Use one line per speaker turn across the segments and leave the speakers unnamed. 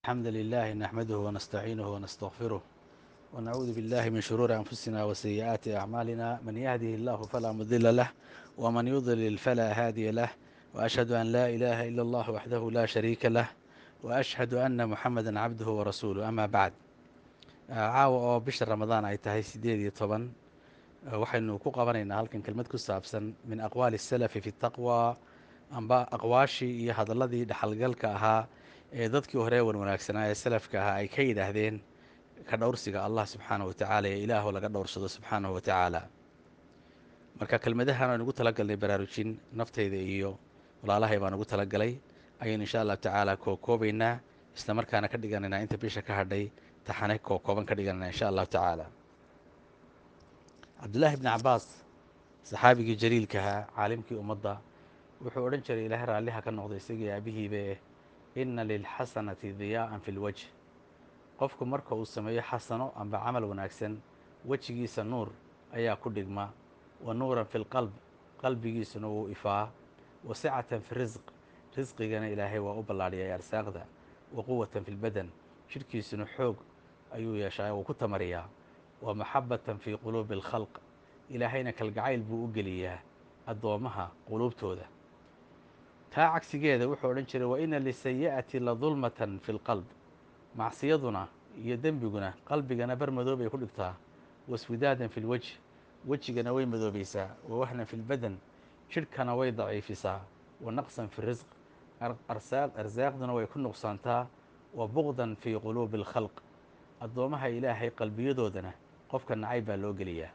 الحمد لله نحمده ونستعينه ونستغفره ونعوذ بالله من شرور أنفسنا وسيئات أعمالنا من يهده الله فلا مضل له ومن يضلل فلا هادي له وأشهد أن لا إله إلا الله وحده لا شريك له وأشهد أن محمدا عبده ورسوله أما بعد caawa oo bisha ramadaan ay tahay sideed iyo toban waxaynu ku qabanaynaa halkan kelmad ku saabsan min aqwaali salafi fi taqwa amba aqwaashii iyo hadalladii dhexalgalka ahaa ee dadkii hore wan wanaagsanaa ee salafka ahaa ay ka yidhaahdeen ka dhowrsiga allah subxaanahu watacaala ee ilaahu laga dhowrsado subxaanahu wa tacaala marka kelmadahan aan ugu talagalnay baraarujin naftayda iyo walaalahay baan ugu talagalay ayaynu insha allahu tacaala kookoobaynaa isla markaana ka dhiganaynaa inta bisha ka hadhay taxane kookooban ka dhiganana insha allahu tacaala cabdullaahi bni cabaas saxaabigii jaliilkahaa caalimkii ummadda wuxuu odhan jiray ilaahay raalliha ka noqday isagii aabihiibe inna lilxasanati diyaa'an fi lwajh qofku marka uu sameeyo xasano amba camal wanaagsan wejigiisa nuur ayaa ku dhigma wa nuuran fi lqalb qalbigiisuna wuu ifaa wa sicatan fi risq risqigana ilaahay waa u ballaadhiyay arsaaqda wa quwatan fi lbadan jidhkiisuna xoog ayuu yeeshaa wuu ku tamariyaa wa maxabatan fii quluubi alkhalq ilaahayna kalgacayl buu u geliyaa addoommaha quluubtooda taa cagsigeeda wuxuu odhan jiray wa ina lisayi'ati la dulmatan fi lqalb macsiyaduna iyo dembiguna qalbigana bar madoobay ku dhigtaa waswidaadan fi lwejh wejigana way madoobaysaa wa wahnan fi lbadan jidhkana way daciifisaa wa naqsan fi risq arsaaq arsaaqduna way ku nuqsaantaa wa buqdan fii quluubi alkhalq addoommaha ilaahay qalbiyadoodana qofka nacayb baa loo geliyaa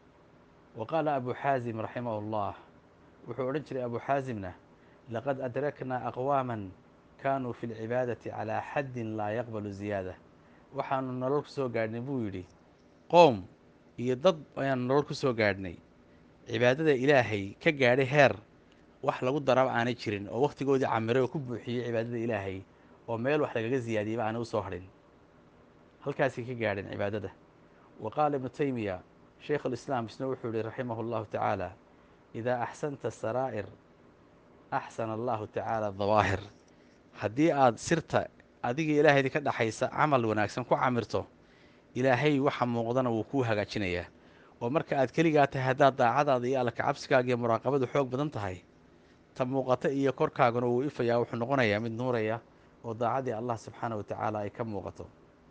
wa qaala abu xaasim raximahu llah wuxuu odhan jiray abu xaasimna laqad adraknaa aqwaaman kaanuu fi lcibaadati calaa xaddin laa yaqbalu ziyaada waxaanu nolol ku soo gaadhnay buu yidhi qoom iyo dad ayaanu nolol ku soo gaadhnay cibaadada ilaahay ka gaadhay heer wax lagu daraba aanay jirin oo wakhtigoodii camiray oo ku buuxiyey cibaadada ilaahay oo meel wax lagaga ziyaadiyeyba aanay u soo hadhin halkaasay ka gaadheen cibaadada wa qaala ibnu taymiya shaykh alislaam isna wuxuu yihi raximahu llahu tacaala idaa axsanta saraa'ir axsana allahu tacaala dawaahir haddii aada sirta adiga ilaahaydi ka dhaxaysa camal wanaagsan ku camirto ilaahay waxa muuqdana wuu kuu hagaajinayaa oo marka aad keligaa tahay haddaad daacadaada iyo alla kacabsigaaga iyo muraaqabadu xoog badan tahay ta muuqata iyo korkaaguna wuu ifayaa wuxuu noqonayaa mid nuuraya oo daacadii allah subxaanah wa tacaala ay ka muuqato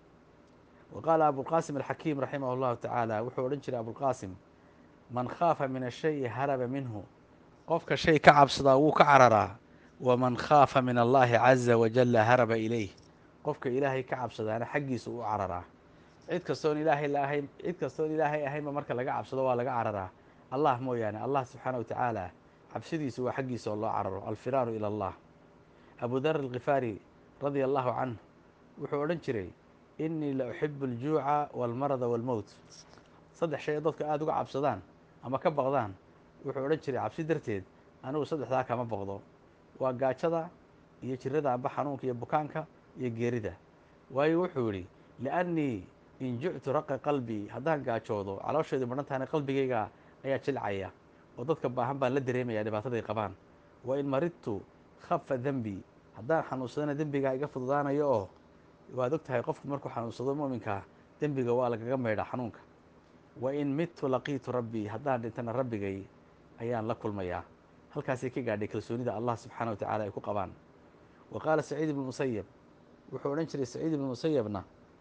wa qaala abulqaasim alxakiim raximah allahu tacaala wuxuu odhan jiray abulqaasim man khaafa min ashayi haraba minhu qofka shay ka cabsadaa wuu ka cararaa waman khaafa min allahi caza wajalla haraba ilayh qofka ilaahay ka cabsadaana xaggiisa u cararaa cid kastoon ilaahay la ahayn cid kastoon ilaahay ahaynba marka laga cabsado waa laga cararaa allah mooyaane allah subxaana wa tacaala cabsidiisu waa xaggiisa oo loo cararo alfiraaru ila allah abu dar alkhifaari radia allahu canh wuxuu odhan jiray innii la uxibu aljuuca walmarada walmowt saddex shay dadka aada uga cabsadaan ama ka baqdaan wuxuu odhan jiray cabsi darteed anigu saddexdaa kama baqdo waa gaajada iyo jirada amba xanuunka iyo bukaanka iyo geerida waayo wuxuu yidhi liannii in juctu raqa qalbii haddaan gaajoodo caloosheedu madhan tahana qalbigayga ayaa jilcaya oo dadka baahan baan la dareemaya dhibaataday qabaan wa in maridtu khafa dembi haddaan xanuunsadana dembigaa iga fududaanayo oo waad og tahay qofku markuu xanuunsado mu'minkaa dembiga waa lagaga maydhaa xanuunka wa in midtu laqiitu rabbii haddaan dhintana rabbigay ayaan la kulmayaa halkaasay ka gaadhay kalsoonida allah subxaana wa tacala ay ku qabaan wa qaala saciid ibnu musayab wuxuu odhan jiray saciid ibnu musayabna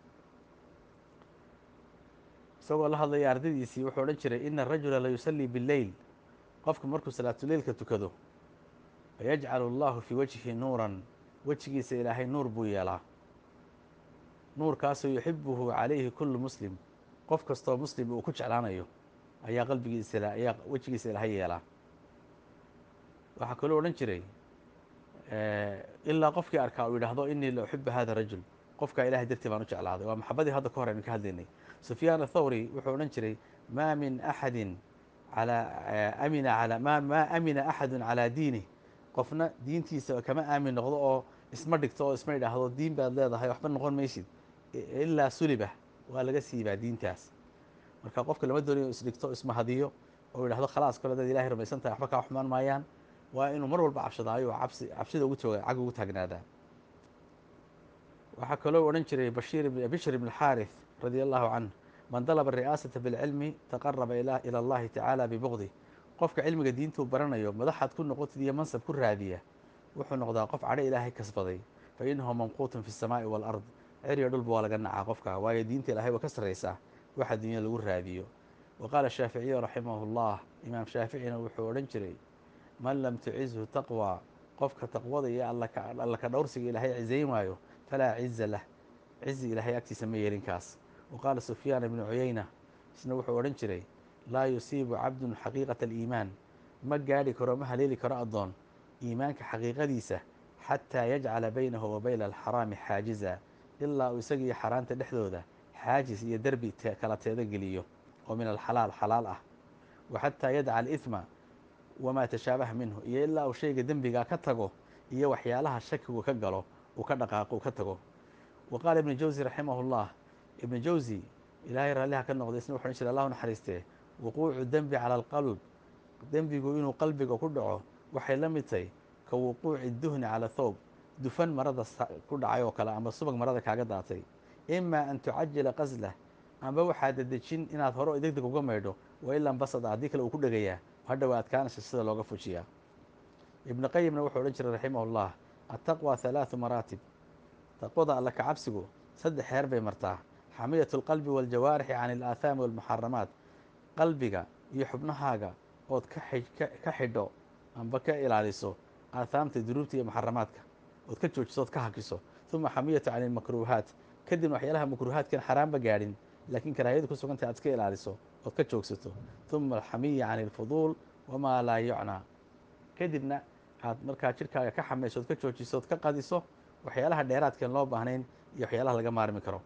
isagoo la hadlaya ardadiisii wuxuu odhan jiray ina arajula la yusallii billeyl qofku markuu salaatuleylka tukado fayajcalu allahu fii wajhi nuuran wejigiisa ilaahay nuur buu yeelaa nuurkaasoo yuxibuhu calayhi kullu muslim qof kastoo muslim uu ku jeclaanayo ayaa qalbigiisa ayaa wejigiisa ilaahay yeelaa waxaa kaloo odhan jiray ilaa qofkii arkaa uu yidhaahdo inii la uxibu hada rajul qofkaa ilahay dartii baan u jeclaaday waa maxabadii hadda ka hor aynu ka hadlaynay sufyaan athawri wuxuu odhan jiray maa min axadin alaa amina ala ma maa amina axadun calaa diinih qofna diintiisa kama aamin noqdo oo isma dhigto oo isma yidhaahdo diin baad leedahay waxba noqon maysid ilaa suliba waa laga siibaa diintaas marka qofka lama doonayo isdhigto ismahadiyo oo yidhahdo khalaas kole dad ilahay rumaysan tahay waxba kaa xumaan maayaan waa inuu mar walba cabsadaayo oo cabsi cabsida ugu tooga cag ugu taagnaadaa waxaa kaloo odhan jiray bashiir bishr ibn xaarith radia allahu canh man dalaba ari'aasata bilcilmi taqaraba ila allahi tacaala bibugdi qofka cilmiga diintuu baranayo madaxaad ku noqotid iyo mansab ku raadiya wuxuu noqdaa qof cadho ilaahay kasbaday fa inahu mamquutun fi samaa'i waalard ceriyo dhulba waa laga nacaa qofka waayo diinta ilahay waa ka sarraysaa waxa dunya lagu raadiyo wa qaala shaaficiyu raximahu llah imaam shaaficina wuxuu odhan jiray man lam tucizhu taqwa qofka taqwada iyo alla ka dhowrsiga ilaahay cizayn waayo falaa ciza lah cizi ilaahay agtiisa ma yeelinkaas wa qaala sufyaan ibnu cuyayna isna wuxuu odhan jiray laa yusiibu cabdun xaqiiqata aliimaan ma gaadhi karo ma haleeli karo addoon iimaanka xaqiiqadiisa xataa yajcala baynahu wa bayna alxaraami xaajiza ilaa uu isagiiyo xaaraanta dhexdooda xaajis iyo derbi kala teeda geliyo oo min alxalaal xalaal ah wa xataa yadca alihma wamaa tashaabaha minhu iyo ilaa uu shayga dembigaa ka tago iyo waxyaalaha shakigu ka galo uu ka dhaqaaqo uu ka tago wa qaala ibnu jawsi raximahu llah ibnu jawsi ilaahay raalliha ka noqday isna wuxu odhan jira allahu naxariistee wuquucu dembi cala alqalb dembigu inuu qalbiga ku dhaco waxay la mid tahay ka wuquuci duhni cala thoob dufan marada ku dhacay oo kale ama subag marada kaaga daatay imaa an tucajila qaslah amba waxaa dedejin inaad hore deg deg uga maydho wa ilan basada haddii kale uu ku dhegayaa hadhowa adkaanaysa sida looga fujiyaa ibnu qayimna wuxuu odhan jiray raximah llah attaqwa halaathu maraatib taqwada alla kacabsigu saddex heer bay martaa xamiyatu alqalbi waaljawaarixi can alaahaami walmuxaramaat qalbiga iyo xubnahaaga ood ka xidho amba ka ilaaliso aathaamta dunuubta iyo muxaramaadka ood ka joojiso ood ka hakiso uma xamiyatu can ilmakruuhaat kadibna waxyaalaha makruuhaadkan xaraamba gaadhin laakiin karaahiyadu ku sugantahay aad iska ilaaliso ood ka joogsato uma alxamiya can ilfuduul wamaa laa yucnaa kadibna aad markaa jirkaaga ka xamayso ood ka joojiso ood ka qadiso waxyaalaha dheeraadkeen loo baahnayn iyo waxyaalaha laga maarmi karo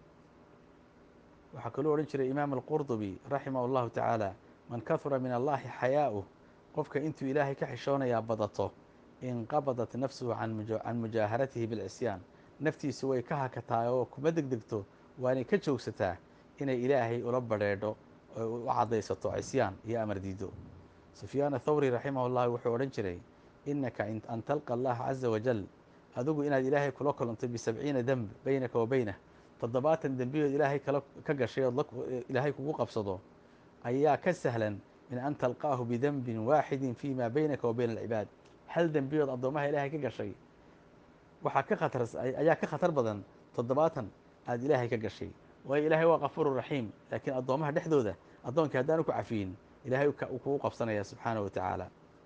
waxaa kaloo odhan jiray imaam alqurdubi raximah allahu tacaala man kahura min allahi xayaa'uh qofka intuu ilaahay ka xishoonayaa badato inqabadat nafsuhu can mujaaharatihi bilcisyaan naftiisu way ka hakataa oo kuma degdegto waanay ka joogsataa inay ilaahay ula badrheedho oo u caddaysato cisyaan iyo amar diido sufyaan athawri raximah llah wuxuu odhan jiray inaka an talqa allaha caza wajal adigu inaad ilaahay kula kulanto bisabciina demb beynaka wa beynah toddobaatan dembiyood ilaahay kala ka gashay ood ilaahay kugu qabsado ayaa ka sahlan min an talqaahu bidembin waaxidin fi ma beynaka wa bayna alcibaad hal dembiyood addoomaha ilaahay ka gashay waxaa ka khatar ayaa ka khatar badan toddobaatan aada ilaahay ka gashay waayo ilaahay waa kafuuru raxiim laakiin addoomaha dhexdooda addoonkii haddaanu ku cafiyin ilaahay uu kugu qabsanaya subxaanahu wa tacaala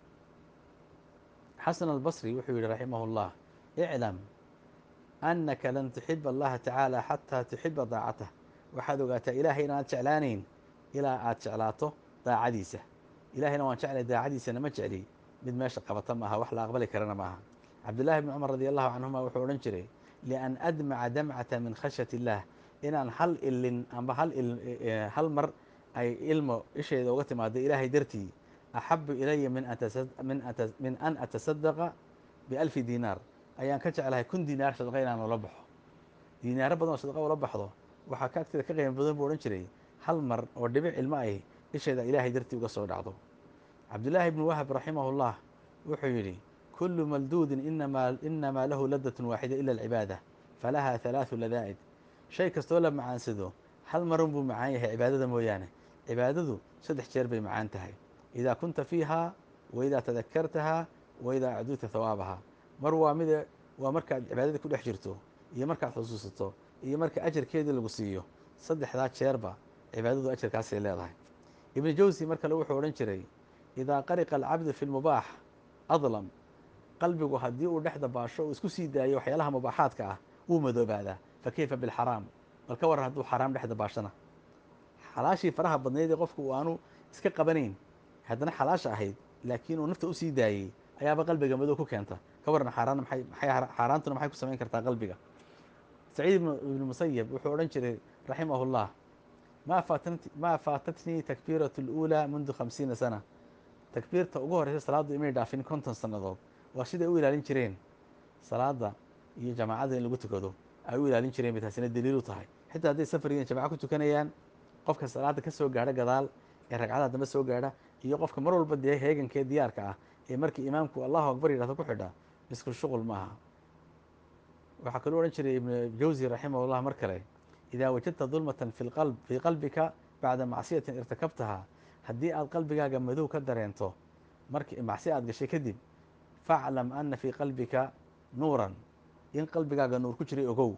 xasan albasri wuxuu yihi raximah llah iclam anaka lan tuxiba allaha tacaala xataa tuxiba daacatah waxaad ogaataa ilaahay inaad jeclaanayn ilaa aad jeclaato daacadiisa ilahayna waan jeclay daacadiisana ma jecli mid meesha qabata maaha wax la aqbali karana maaha cabdullahi bni cumar radi allahu canhuma wuxuu odhan jiray lian admaca damcata min khashyat illah inaan hal ilin amba hal hal mar ay ilmo isheeda uga timaado ilaahay dartii axabu ilaya min an atasadaqa bialfi dinaar ayaan ka jeclahay kun dinaar sadaqa inaan ula baxo dinaaro badan oo sadaqa ula baxdo waxaa ka agteeda ka qiimo badan buu odhan jiray hal mar oo dhibic ilmo ay isheeda ilaahay dartii uga soo dhacdo cabdullaahi bnu wahab raximah llah wuxuu yidhi kulu malduudin inamaa lahu ladatun waaxida ila alcibaada falaha halaathu ladaa'id shay kastoo la macaansado hal marun buu macaan yahay cibaadada mooyaane cibaadadu saddex jeer bay macaan tahay idaa kunta fiiha wa idaa tadakartaha wa idaa acduuta hawaabaha mar waa mid waa markaad cibaadada ku dhex jirto iyo markaad xusuusato iyo marka ajarkeedii lagu siiyo saddexdaa jeerba cibaadadu ajarkaasay leedahay ibnu jawsi mar kale wuxuu odhan jiray idaa qariqa alcabdu fi lmubaax adlam qalbigu haddii uu dhex dabaasho uu isku sii daayo waxyaalaha mubaaxaadka ah wuu madoobaadaa fa keyfa bilxaraam bal ka waran hadduu xaraam dhex dabaashana xalaashii faraha badnayd ee qofku uu aanu iska qabanayn haddana xalaasha ahayd laakiin uu nafta usii daayey ayaaba qalbiga madow ku keenta ka waran xaaraan maxay maxay xaaraantuna maxay ku samayn kartaa qalbiga saciid ibnu musayab wuxuu odhan jiray raximahu llah ma faatat maa faatatnii takbiiratu اluulaa mundu khamsiina sana takbiirta ugu horeysa salaaddu imay dhaafin konton sannadood waa siday u ilaalin jireen salaada iyo jamaacada in lagu tukado ay u ilaalin jireen bay taasina daliil u tahay xitaa hadday safarigiin jamaca ku tukanayaan qofka salaada ka soo gaadha gadaal ee ragcada dambe soo gaadha iyo qofka mar walba dee heegankee diyaarka ah ee markii imaamku allahu akbar yidhahdo ku xidha isku shuqul maaha waxaa kaluu odhan jiray ibnu jawsi raximah llah mar kale idaa wajadta dulmatan fi lqalb fii qalbika bacda macsiyatin irtakabtaha haddii aad qalbigaaga madow ka dareento marki macsi aad gashay kadib faclam ana fii qalbika nuuran in qalbigaaga nuur ku jiray ogow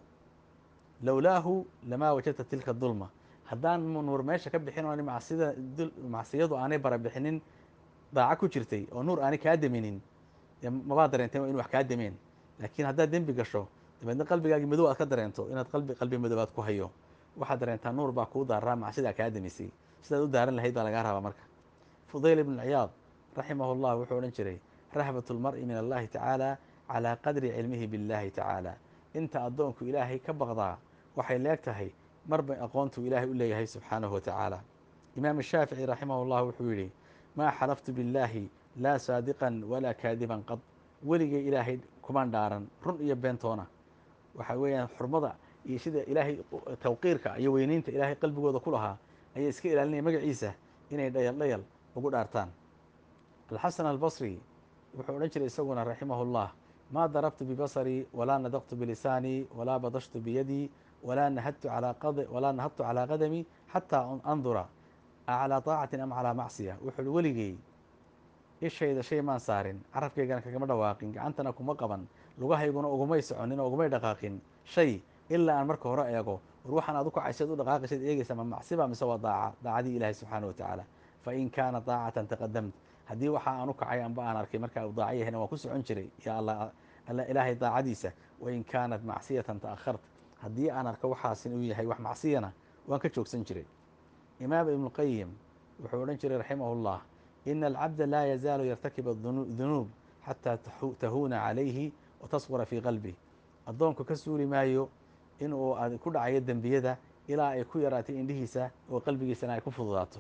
lowlaahu lamaa wajadta tilka dulma haddaan nuur meesha ka bixin oo macsida macsiyadu aanay bara bixinin daaco ku jirtay oo nuur aanay kaa deminin dee mabaa dareenteen waa inu wax kaa demeen laakiin haddaad dembi gasho dabeedna qalbigaagii madow aad ka dareento inaad qalbi qalbi madoobaad ku hayo waxaad dareentaa nuur baa kuu daaraa macsidaa kaa demisay sidaad u daaran lahayd baa lagaa rabaa marka fudayl ibn ciyaad raximah llah wuxuu odhan jiray rahbat lmar'i min allahi tacaala calaa qadri cilmihi biاllahi tacaala inta addoonku ilaahay ka baqdaa waxay leeg tahay marbay aqoontuu ilaahay u leeyahay subxaanahu watacaala imaam shaafici raximah llah wuxuu yidhi maa xalaftu biاllaahi laa saadiqan walaa kaadiban qad weligay ilaahay kumaan dhaaran run iyo beentoona waxa weeyaan xurmada iyo sida ilaahay tawqiirka iyo weyneynta ilaahay qalbigooda ku lahaa ayay iska ilaalinaya magaciisa inay dhayal dhayal ugu dhaartaan alxasan albasri wuxuu odhan jiray isaguna raximah llah maa darabtu bibasarii walaa nadaqtu bilisaanii walaa badashtu biyadii walaa nahadtu walaa nahadtu calaa qadamii xataa andura aclaa طaacatin am calaa macsiya wuxuu uhi weligey ishayda shay maan saarin carabkaygana kagama dhawaaqin gacantana kuma qaban lugahayguna ugumay soconin oo ugumay dhaqaaqin shay ilaa aan marka hore eego war waxaan aad u kacaysaad u dhaqaaqaysaad eegaysa ma macsiba mise waa daaca daacadii ilaahay subxaana watacaala fain kaana daacatan taqadamt haddii waxa aan u kacay amba aan arkay markaa uu daaca yahayna waan ku socon jiray ya alla ilaahay daacadiisa wain kaanat macsiyatan ta'akhart haddii aan arko waxaas inuu yahay wax macsiyana waan ka joogsan jiray imaam ibnuqayim wuxuu odhan jiray raximah llah ina alcabda laa yazaalu yartakib dunuub xataa tahuuna calayhi wa tasqura fii qalbih addoonku ka suuli maayo inuu ku dhacayo dembiyada ilaa ay ku yaraatay indhihiisa oo qalbigiisana ay ku fududaato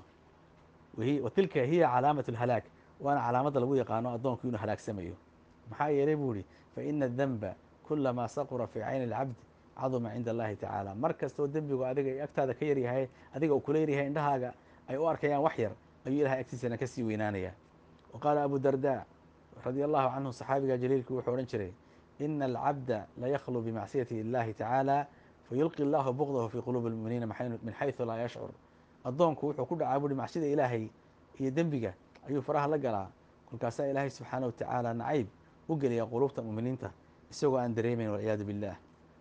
wa tilka hiya calaamat اlhalaag waana calaamadda lagu yaqaano addoonku inuu halaagsamayo maxaa yeelay buu ihi faina adanba kulamaa saqura fii cayni اlcabd caduma cinda allahi tacaala mar kastoo dembigu adiga agtaada ka yaryahay adiga uu kula yaryahay indhahaaga ay u arkayaan wax yar ayuu ilahay agtiisana kasii weynaanaya wa qaala abu darda radia allahu canhu saxaabiga jaliilku wuxuu odhan jiray ina alcabda layakhlu bimacsiyati illahi tacaala fayulqi allahu bugdahu fii quluubi lmuminiina min xaysu laa yashcur addoonku wuxuu ku dhacaa buuhi macsida ilaahay iyo dembiga ayuu faraha la galaa kolkaasaa ilaahay subxaana watacaala nacayb u geliya quluubta muminiinta isagoo aan dareemayn walciyaadu billah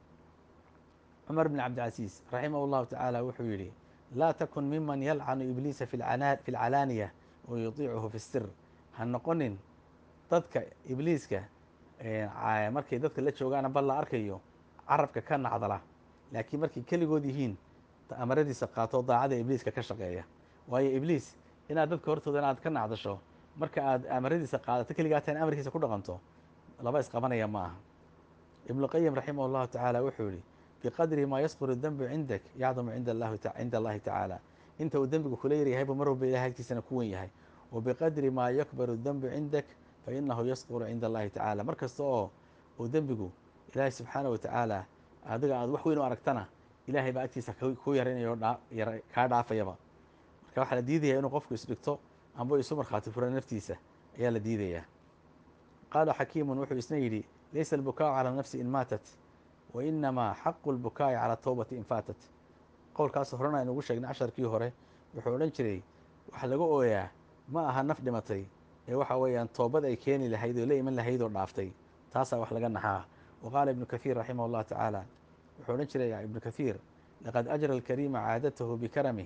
cumar bn cabdilcasiis raximah llahu tacaala wuxuu yidhi laa takun miman yalcanu ibliisa fi lcalaaniya wa yutiicuhu fi sir ha noqonin dadka ibliiska markay dadka la joogaana bal la arkayo carabka ka nacdala laakiin markay keligood yihiin amaradiisa qaato daacada ibliiska ka shaqeeya waayo ibliis inaad dadka hortooda inaad ka nacdasho marka aad amaradiisa qaadato keligaatan amarkiisa ku dhaqanto laba isqabanaya ma aha ibnuqayim raximah llahu tacaala wuxuu yihi biqadri maa yasquru dembu cindak yacdumu cinda allahi tacaala inta uu dembigu kula yaryahaybu mar walba ilahay agtiisana ku wen yahay wa biqadri maa yakbaru dembu cindak fainahu yasquru cinda allahi tacaala mar kasta oo uu dembigu ilaahay subxaana watacaala adiga aad wax weyn u aragtana ilahay baa agtiisa ku yaraynayo kaa dhaafayaba marka waxaa la diidaya inuu qofku isdhigto amba isu markhaati fura naftiisa ayaa la diidayaa qaala xakiimun wuxuu isna yidhi laysa albukaau calى nafsi in maatat wa inamaa xaqu lbukaa'i calى towbati in faatat qowlkaas horena aynu ugu sheegnay casharkii hore wuxuu odhan jiray wax laga ooyaa ma aha naf dhimatay ee waxa weeyaan toobad ay keeni lahayd oo la iman lahayd oo dhaaftay taasaa wax laga naxaa wa qaala ibnu kathiir raximah llah tacaala wuxuu odhan jiray ibnu kathiir laqad ajra alkariima caadatahu bikaramih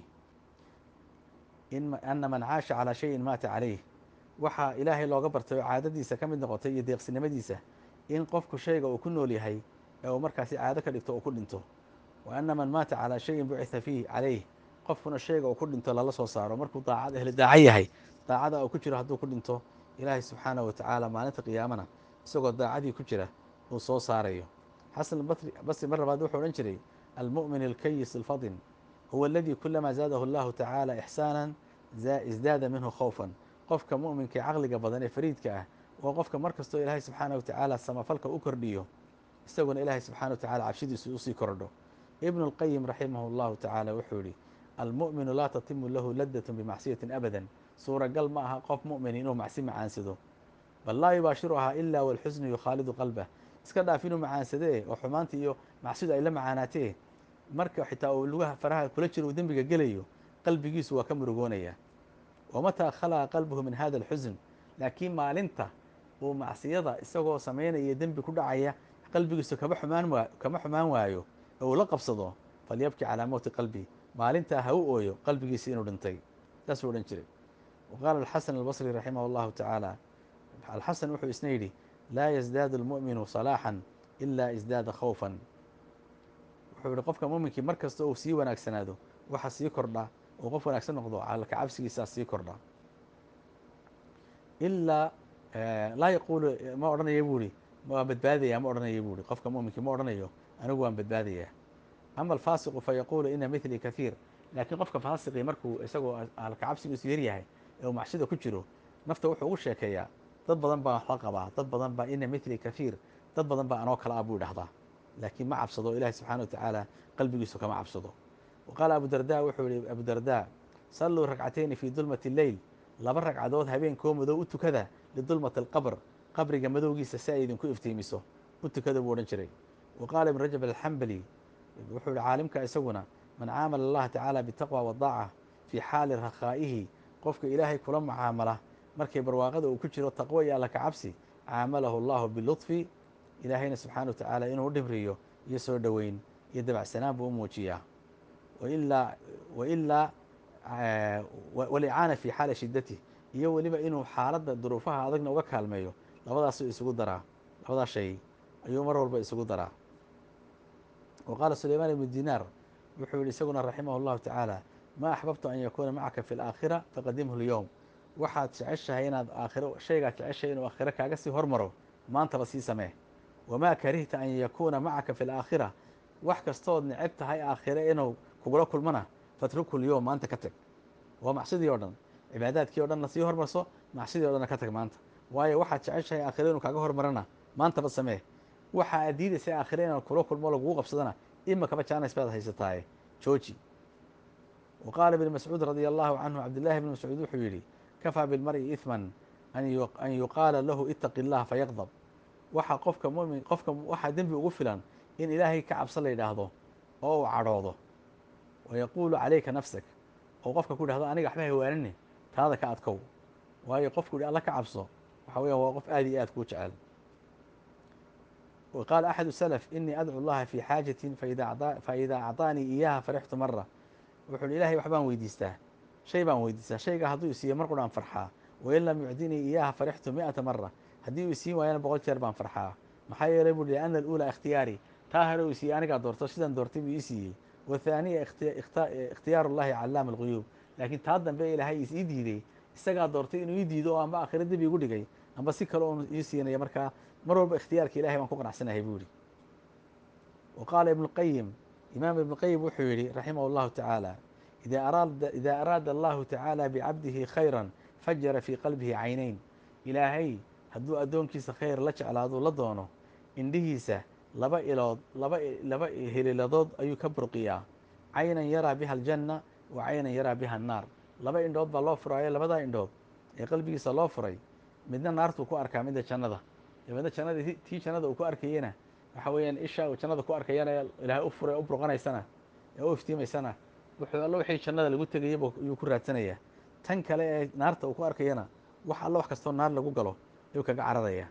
ana man caasha calaa shayin maata calayh waxaa ilaahay looga bartay oo caadadiisa ka mid noqotay iyo deeqsinimadiisa in qofku shayga uu ku nool yahay ee uu markaasi caado ka dhigto uu ku dhinto wa ana man maata calaa shayin bucitha fiih calayh qofkuna shayga uu ku dhinto lala soo saaro markuu daacad ehli daaco yahay daacada uu ku jiro hadduu ku dhinto ilaahay subxaanah wa tacaala maalinta qiyaamana isagoo daacadii ku jira uu soo saarayo xasan basri mar labaad wuxuu odhan jiray almu'min alkayis alfadin huwa aladii kulamaa zaadahu allahu tacaala ixsaana isdaada minhu khawfan qofka mu'minka ee caqliga badan ee fariidka ah waa qofka mar kastoo ilaahay subxaana wa tacaala samafalka u kordhiyo isaguna ilaahay subxana wa tacala cabshidiisu usii kordho ibnu اlqayim raximah اllahu tacaala wuxuu yihi almu'minu laa tatimu lahu ladat bimacsiyatin abadan suuragal ma aha qof mu'min inuu macsi macaansado bal laa yubaashiruhaa ila walxusnu yukhaalidu qalbah iska dhaaf inuu macaansadee oo xumaanta iyo macsidu ay la macaanaatee marka xitaa uu lugaha faraha kula jiro uu dembiga gelayo qalbigiisu waa ka murugoonaya wamataa khalaqa qalbuhu min hada alxusun laakiin maalinta uu macsiyada isagoo samaynaya dembi ku dhacaya qalbigiisu kama xumaan waa kama xumaan waayo oo uu la qabsado falyabki calaa mowti qalbi maalintaa ha u ooyo qalbigiisi inuu dhintay saasuu odhan jiray wa qaala alxasan albasri raximah allahu tacaala alxasan wuxuu isna yidhi laa yazdaadu almu'minu salaaxan ilaa isdaada khawfan wuxuu yihi qofka muminkii mar kasta uu sii wanaagsanaado waxa sii kordha oo qof wanaagsan noqdo calka cabsigiisaa sii kordha ilaa laa yaquulu ma odhanaya buu ihi waan badbaadaya ma odhanaya buu ihi qofka muminkii ma odhanayo anigu waan badbaadaya ama alfaasiqu fa yaquulu ina mithli kahiir laakiin qofka faasiqii markuu isagoo alka cabsigiisu yaryahay ee uu macsida ku jiro nafta wuxuu ugu sheekeeyaa dad badan baa wax la qabaa dad badan baa ina mithli kahiir dad badan baa anoo kala ah buu idhahdaa laakiin ma cabsado ilahi subxana wa tacaala qalbigiisu kama cabsado wa qaala abu darda wuxuu yihi abu darda salluu ragcatayni fii dulmati lleyl laba ragcadood habeenkoo madow u tukada lidulmati alqabr qabriga madowgiisa si ay idinku iftiimiso u tukada buu odhan jiray wa qaala ibn rajab alxambali wuxuu yihi caalimka isaguna man caamala allaha tacaala bitaqwa wadaaca fii xaali rakhaa'ihi qofka ilaahay kula mucaamala markay barwaaqada uu ku jiro taqwo iyo alla ka cabsi caamalahu allahu bilutfi ilaahayna subxaana wa tacaala inuu u dhimriyo iyo soo dhoweyn iyo dabacsanaan buu u muujiyaa wailaa wailaa walicaana fi xaali shidatih iyo weliba inuu xaaladda duruufaha adagna uga kaalmeeyo labadaasuu isugu daraa labadaas shay ayuu mar walba isugu daraa wa qaala sulaymaan ibnu dinaar wuxuu yihi isaguna raximah اllahu tacaala ma axbabtu an yakuuna macaka fi اlaakhira faqadimhu اlyowm waxaad jeceshahay inaad aakhiro shaygaad jeceshahay inuu aakhiro kaaga sii hormaro maantaba sii samee wamaa karihta an yakuuna macaka fi اlaakhira wax kastood neceb tahay aakhire inuu kugula kulmana fatruku lyowm maanta ka tag waa macsidii o dhan cibaadaadkii o dhanna sii hormarso macsidii o dhanna ka tag maanta waayo waxaad jeceshahay aakhire inuu kaaga hormarana maantaba samee waxa aad diidaysay aakhire inaan kula kulmo lagugu qabsadana ima kaba jaanis baad haysataaye jooji wa qaala ibn mascuud radia allahu canhu cabdillahi bni mascuud wuxuu yidhi kafaa bilmar'i ihman an yuqaala lahu itaqi اllah fayaqdab waxa qofka mumin qofka waxaa dembi ugu filan in ilaahay ka cabso la yidhaahdo oo uu cadhoodo wa yaquulu calayka nafsak oo qofka ku yidhahdo aniga waxba hawaanine taada ka adkow waayo qofku yihi alla ka cabso waxa weyan waa qof aad iyo aad kuu jecel wa qaala axadu salaf inii adcu llaha fii xaajatin faida acطaanii iyaha farixtu mara wuxuu hi ilahay waxbaan weydiistaa shay baan weydiistaa shayga hadduu isiiyo mar quraan farxaa wain lam yucdinii iyaha farixtu mi'ata mara haddii uu isiin waayana boqol jeer baan farxaa maxaa yeelay buu hi ana aluulaa ikhtiyaari taa hore uu isiiyey anigaa doorto sidaan doortay buu ii siiyey wathaaniya ikhtiyaaru llahi callaama alguyuub laakiin taa dambe ilaahay is ii diiday isagaa doortay inuu ii diido oo amba aakhira dib igu dhigay amba si kale oon ii siinaya markaa mar walba ikhtiyaarka ilahay baan ku qanacsanahay buu yihi wa qaala ibnu qayim imaam ibnu qayim wuxuu yihi raximah اllahu tacaala ida araada allahu tacaala bicabdihi khayra fajara fii qalbihi caynayn ilaahay hadduu addoonkiisa khayr la jeclaado la doono indhihiisa laba ilood laba laba heliladood ayuu ka burqiyaa caynan yaraa biha aljanna wa caynan yaraa biha annaar laba indhood baa loo furaayo labadaa indhood ee qalbigiisa loo furay midna naartuu ku arkaa midda jannada midna jannada tii jannada uu ku arkayena waxa weeyaan isha uu jannada ku arkayana ilaahay u furay u burqanaysana ee u iftiimaysana wuxuu alla wixii jannada lagu tegayaba ayuu ku raadsanayaa tan kale ee naarta uu ku arkayana wax alla wax kastoo naar lagu galo ayuu kaga cararaya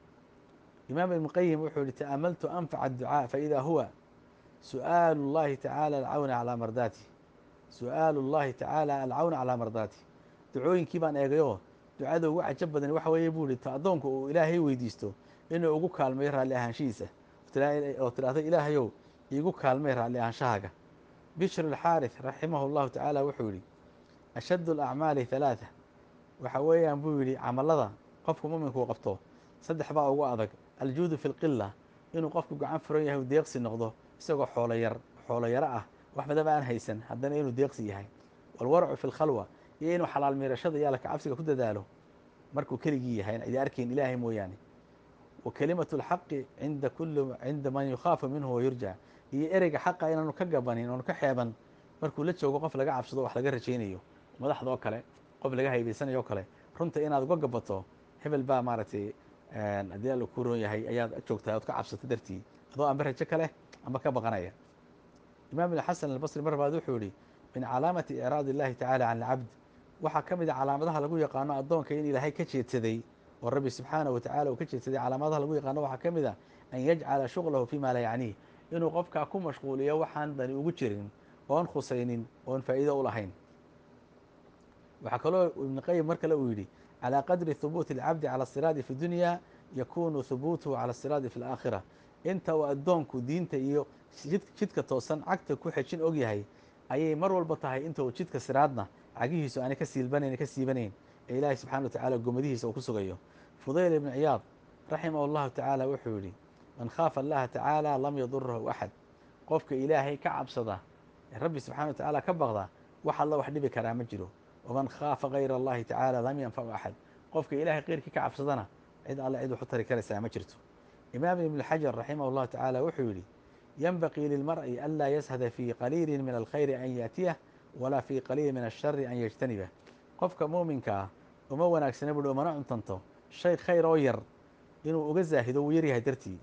imaam ibnu qayim wuxuu yihi ta'amaltu anfaca adducaa faida huwa su'aalu اllahi tacaala alcawna calaa mardaati su'aalu اllahi tacaala alcawna calaa mardaati ducooyinkii baan eegayoo ducada ugu cajab badan waxa weeye buu ihi ta addoonku uu ilaahay weydiisto inuu ugu kaalmeeyo raalli ahaanshihiisa oo tidhaahdo ilaahayow iigu kaalmey raalli ahaanshahaaga bishr alxaarith raximahu llahu tacaala wuxuu yihi ashaddu alacmaali halaatha waxa weeyaan buu yidhi camalada qofku muminkuu qabto saddex baa ugu adag aljuudu fi lqila inuu qofku gacan furan yahay u deeqsi noqdo isagoo xoolo yar xoolo yaro ah wax badaba aan haysan haddana inuu deeqsi yahay walwarcu fi lkhalwa iyo inuu xalaal miirashada iyo alka cabsiga ku dadaalo markuu keligii yahay cidi arkayn ilaahay mooyaane wa kelimatu lxaqi cinda kuli cinda man yukhaafu minhu wayurja iyo ereyga xaqa inaanu ka gabanin oonu ka xeeban markuu la joogo qof laga cabsado wax laga rajaynayo madaxda oo kale qof laga haybaysanayo o kale runta inaad uga gabato hebel baa maaragtay haddii alla ku roon yahay ayaad joogtaa ood ka cabsato dartii adoo amba rajo ka leh amba ka baqanaya imaam ibn xasan albasri mar baad wuxuu yihi min calaamati icraad illahi tacala can alcabd waxaa ka mid a calaamadaha lagu yaqaano addoonka in ilaahay ka jeedsaday oo rabbi subxaanahu watacala uu ka jeedsaday calaamadaha lagu yaqaano waxaa ka mid a an yajcala shuغlahu fima laa yacniih inuu qofkaa ku mashquuliyo waxaan dani ugu jirin oon khusaynin oon faa'iido u lahayn waxaa kaloo ibn qayim mar kale uu yidhi calى qadri hubuuti اlcabdi calى الsiraadi fi dunya yakunu hubuutuhu calى الsiraadi fi اlaakhira inta uu addoonku diinta iyo jidka toosan cagta ku xejin og yahay ayay mar walba tahay inta uu jidka siraadna cagihiisu aanay ka siilbanayn ka siibanayn ee ilaahay subxana wa tacala gomadihiisa uu ku sugayo fudayl ibn ciyaad raximah اllahu tacaala wuxuu yihi man khaafa allaha tacaala lam yadurahu axad qofka ilaahay ka cabsada ee rabbi subxana wa tacaala ka baqda wax alla wax dhibi karaa ma jiro waman khaafa gayra allahi tacaala lam yanfacu axad qofka ilaahay keyrkii ka cabsadana cid alle cid waxu tari karaysaa ma jirto imaam ibn xajar raximah اllahu tacaala wuxuu yihi yenbaqii lilmar'i an laa yashada fii qaliili min alkhayri an yaatiyah walaa fii qaliili min ashari an yajtanibah qofka muuminka ah uma wanaagsana buhi umana cuntanto shay khayr oo yar inuu uga zaahido wuu yaryahay dartii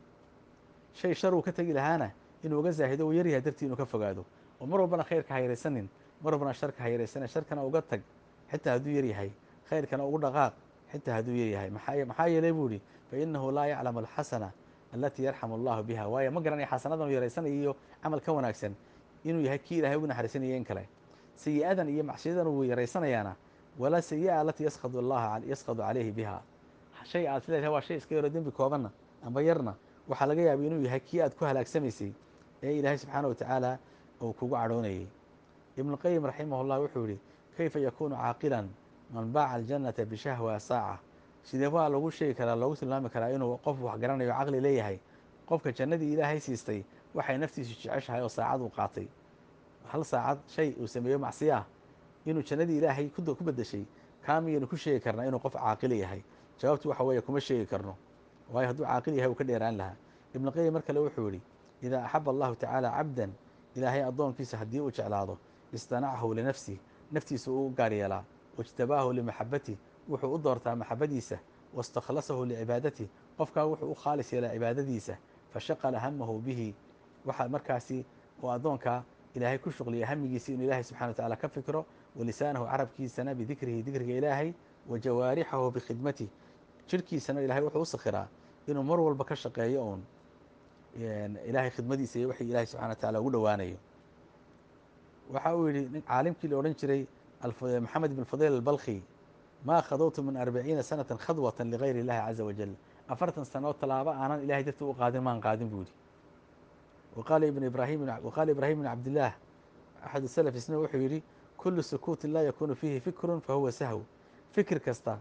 shay shar uu ka tegi lahaana inuu uga zaahido wuu yaryahay dartii inuu ka fogaado oo mar walbana khayrka ha yaraysanin mar walbana sharka ha yaraysanin sharkana uga tag xitaa hadduu yaryahay khayrkana ugu dhaqaaq xitaa hadduu yaryahay maxaa yeelay buu ihi fainahu laa yaclamu alxasana alatii yarxamu allahu biha waayo ma garanaya xasanadan uu yaraysanaya iyo camal ka wanaagsan inuu yahay kii ilahay ugu naxariisanaya in kale sayi-adan iyo macsiyadan uu yaraysanayaana walaa sayi-a alatii yaskadu allaha yaskadu calayhi biha shay aad sileedahay waa shay iska yaro dembi koobanna amba yarna waxaa laga yaabay inuu yahay kii aad ku halaagsamaysay ee ilaahay subxaana wa tacaala uu kugu cadhoonayay ibnu qayim raximah llah wuxuu yihi kayfa yakunu caaqilan man baaca aljannata bishahwa saaca sidee waa lagu sheegi karaa loogu tilmaami karaa inuu qof wax garanayo caqli leeyahay qofka jannadii ilaahay siistay waxay naftiisu jeceshahay oo saacad uu qaatay hal saacad shay uu sameeyo macsiyo ah inuu jannadii ilaahay ku bedeshay kaa miyaynu ku sheegi karnaa inuu qof caaqil yahay jawaabtu waxa weeye kuma sheegi karno waayo hadduu caaqil yahay uu ka dheeraan lahaa ibnu qayim mar kale wuxuu yihi idaa axaba allahu tacaala cabdan ilaahay addoonkiisa haddii uu jeclaado istanacahu linafsih naftiisa uu u gaar yeelaa waijtabaahu limaxabatih wuxuu u doortaa maxabadiisa waistakhlasahu licibaadati qofkaa wuxuu u khaalis yeelaa cibaadadiisa fashaqala hamahu bihi waxaa markaasi uu addoonkaa ilaahay ku shuqliya hamigiisa inuu ilahay subxana wa tacala ka fikro walisaanahu carabkiisana bidikrihi dikriga ilaahay wa jawaarixahu bikhidmatih jirhkiisana ilahay wuxuu u sakhiraa inuu mar walba ka shaqeeyo uun ilaahay khidmadiisa iyo wixii ilahay subxana wa tacala ugu dhowaanayo waxa uu yihi caalimkii la odhan jiray maxamed ibn fudayl albalkhi maa khadowtu min arbaciina sanata khadwata ligayr illahi caza wajal afartan sanood tallaabo aanan ilahay dartii u qaadin maan qaadin buu yihi waqaala ibn ibrahim waqaala ibrahim ibn cabdillaah axad salaf isna wuxuu yihi kulu sukuutin laa yakunu fiihi fikrun fahuwa sahw fikir kasta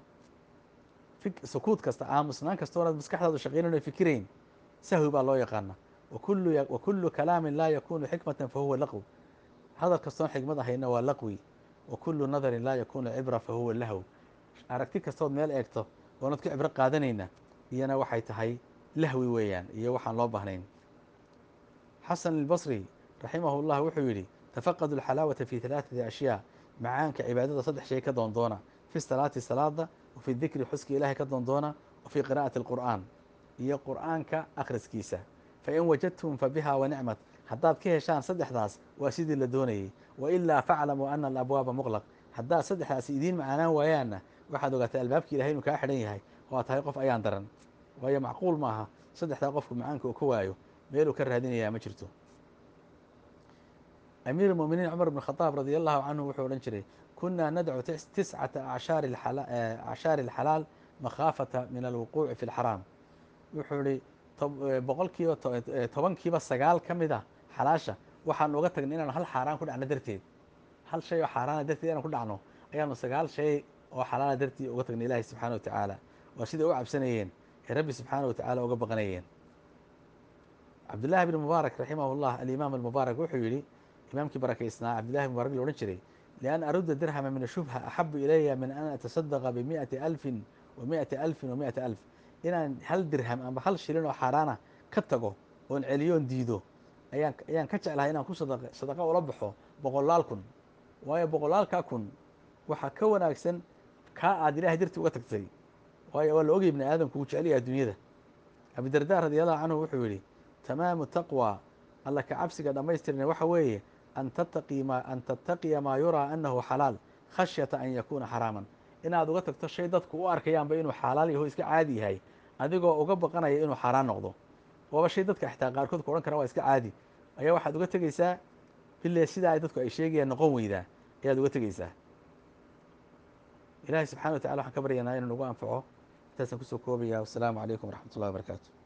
sukuut kasta aamusnaan kasta oonaad maskaxdaadu shaqeynan o fikirayn sahwi baa loo yaqaana wa kulu kalaamin laa yakunu xikmatan fahuwa laqw hadal kastoon xikmad ahayna waa laqwi wa kulu nadarin laa yakunu cibra fahuwa lahw aragti kastood meel eegto oonad ku cibro qaadanayna iyana waxay tahay lahwi weeyaan iyo waxaan loo baahnayn xasan albasri raximah llah wuxuu yihi tafaqadu alxalaawata fi halaaثati ashyaa macaanka cibaadada saddex shay ka doondoona fi salaati salaada wa fi dikri xuska ilahay ka doondoona wa fi qira'ati alqur'aan iyo qur'aanka akhriskiisa fain wajadtum fabiha wanicmat haddaad ka heshaan saddexdaas waa sidii la doonayey wailaa faclamuu ana alabwaaba muqlaq haddaad saddexdaasi idiin macaanaan waayaanna waxaad ogaatay albaabkii ilahay inuu kaa xidhan yahay oo aad tahay qof ayaan daran waayo macquul maaha saddexdaa qofku macaanka uu ka waayo meeluu ka raadinayaa ma jirto amiir muminiin cumar bn khadaab radi allahu canhu wuxuu odhan jiray kunaa nadcu tiscata acshaari alxalaal makhaafata min alwuquuci fi lxaraam wuxuu ihi boqolkiiba tobankiiba sagaal ka mid a xalaasha waxaanu uga tagnay inaanu hal xaaraan ku dhacno darteed hal shay oo xaaraana darteed inaan ku dhacno ayaanu sagaal shay oo xalaala dartii uga tagnay ilaahi subxaana wa tacaala waa siday u cabsanayeen ee rabbi subxaana wa tacaala uga baqanayeen cabdullahi bn mubaarak raximah llah alimaam almubaarak wuxuu yihi imaamkii barakaysnaa cabdillahi bn mubarak la odhan jiray lian arudda dirhama min ashubha axabu ilaya min an atasadaqa bimiati alfin wa miati alfin wa miati alf inaan hal dirham amba hal shilin oo xaaraana ka tago oon celiyoon diido ayaan ayaan ka jeclahay inaan ku sadaqa ula baxo boqolaal kun waayo boqolaalkaa kun waxaa ka wanaagsan kaa aad ilahay dartii uga tagtay waayo waa la ogay ibni aadamku wuu jecel yahay adduunyada abidarda radiallahu canhu wuxuu yihi tamaamu taqwa alla ka cabsiga dhammaystirna waxa weeye an tattaqi ma an tattaqiya maa yuraa anahu xalaal khashyata an yakuuna xaraaman inaad uga tagto shay dadku u arkayaanba inuu xalaal yaho iska caadi yahay adigoo uga baqanaya inuu xaaraan noqdo waaba shay dadka xitaa qaarkood ku odhan kara waa iska caadi ayaa waxaad uga tegeysaa bile sidaa ay dadku ay sheegayaan noqon weydaa ayaad uga tegeysaa ilahay subxana wa tacala waxaan ka baryanaa inuu nagu anfaco intaasaan kusoo koobaya wasalaamu calaykum waraxmat ullahi wabarakaatu